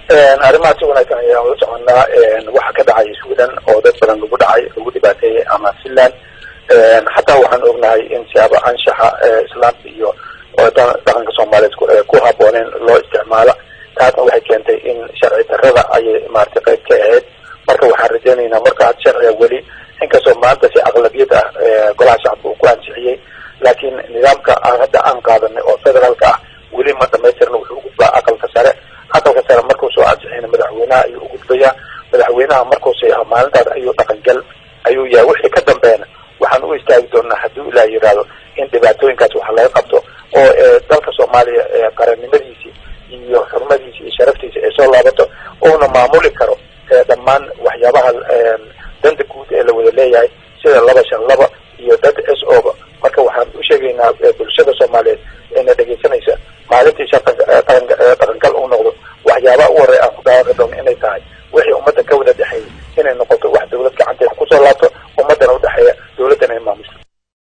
arrimaha si wanaagsan ayaan ula soconaa waxa ka dhacay sweden oo dad badan lagu dhacay lagu dhibaateeyey ama finland xataa waxaan ognahay in siyaaba anshaxa islaamka iyo dhaqanka soomaaliyeed ku habooneen loo isticmaalo taasna waxay keentay in sharci darrada ayay maaragtay qayb ka ahayd marka waxaan rajaynaynaa marka had sharciga weli inkastoo maanta si aqlabiyad ah golaha shacabka uu ku ansixiyey laakiin nidaamka aan hadda aan qaadanay oo federaalka ah weli ma dhamaystirna wuxuu ugudbaa aqalka sare aqalka sare markuu soo ansixiyna madaxweynaha ayuu ugudbayaa madaxweynaha markuu seexo maalintaas ayuu dhaqangal ayuu yahay wixii ka dambeena waxaan u istaagi doonaa hadduu ilaah yidhaahdo in dhibaatooyinkaas wax laga qabto oo dalka soomaaliya qarannimadiisii iyo xurmadiisi iyo sharaftiisa ay soo laabato uuna maamuli karo dhammaan waxyaabaha danta guud ee la wada leeyahay sida laba shan laba iyo dad s oba marka waxaan u sheegaynaa bulshada soomaaliyeed eena dhegaysanaysa maalintii sharta dhaqangal uu noqdo waxyaabaha u horey aan ku dhawaaqi doono inay tahay wixii ummadda ka wada dhexeeyay inay noqoto wax dawlad gacanteeda kusoo laabto